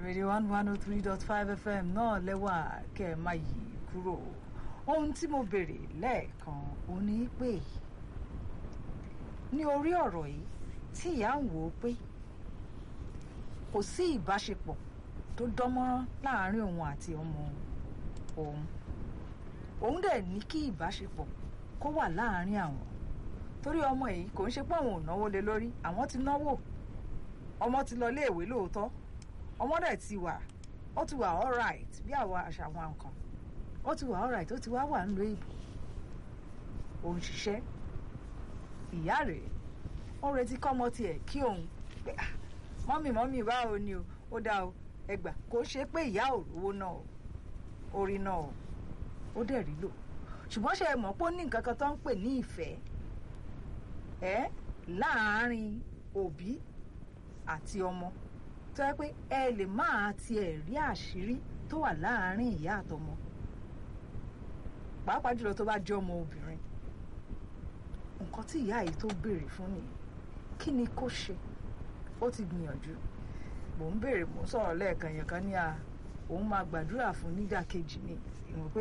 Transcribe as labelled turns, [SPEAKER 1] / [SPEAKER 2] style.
[SPEAKER 1] radio one one oh three dot five fm náà lẹ́wà kẹ́ ẹ má yí kúrò ohun tí mo béèrè lẹ́ẹ̀kan ò ní pé ní orí ọ̀rọ̀ yìí tí ìyá ń wò ó pé kò sí ìbáṣepọ̀ tó dánmọ́rán láàárín òun àti ọmọ òun òun dẹ̀ ní kí ìbáṣepọ̀ kó wà láàárín àwọn torí ọmọ yìí kò ń ṣe pé àwọn ò náwó lé lórí àwọn ti náwó ọmọ ti lọ iléèwé lóòótọ́ ọmọ dẹ̀ ti wà ó ti wà alright bí àwa àṣà àwọn nǹkan ó ti wà alright ó ti wá wà nílùú ìbò òun ṣiṣẹ́ ìyá rẹ̀ ó retí kọ́mọ tiẹ̀ kí òun pé ah mọ́mì mọ́mì báwo ni o ó dá o ẹgbà kò ṣe pé ìyá ò rówó náà o orí náà o ó dẹ̀ rí lò ṣùgbọ́n ṣe mọ̀ pé ó ní nǹkan kan tó ń pè ní ìfẹ́ ẹ́ láàárín òbí àti ọmọ tó yẹ pé ẹ lè máa tiẹ̀ rí àṣírí tó wà láàárín ìyá àtọmọ pàápàá jùlọ tó bá jẹ́ ọmọ obìnrin nǹkan tí ìyá yìí tó béèrè fún nìyí kí ni kó ṣe ó ti gbìyànjú mò ń béèrè mò ń sọ̀rọ̀ lẹ́ẹ̀kan yẹn kan ní a òun máa gbàdúrà fún nídàkejì ni ìwọ̀n pé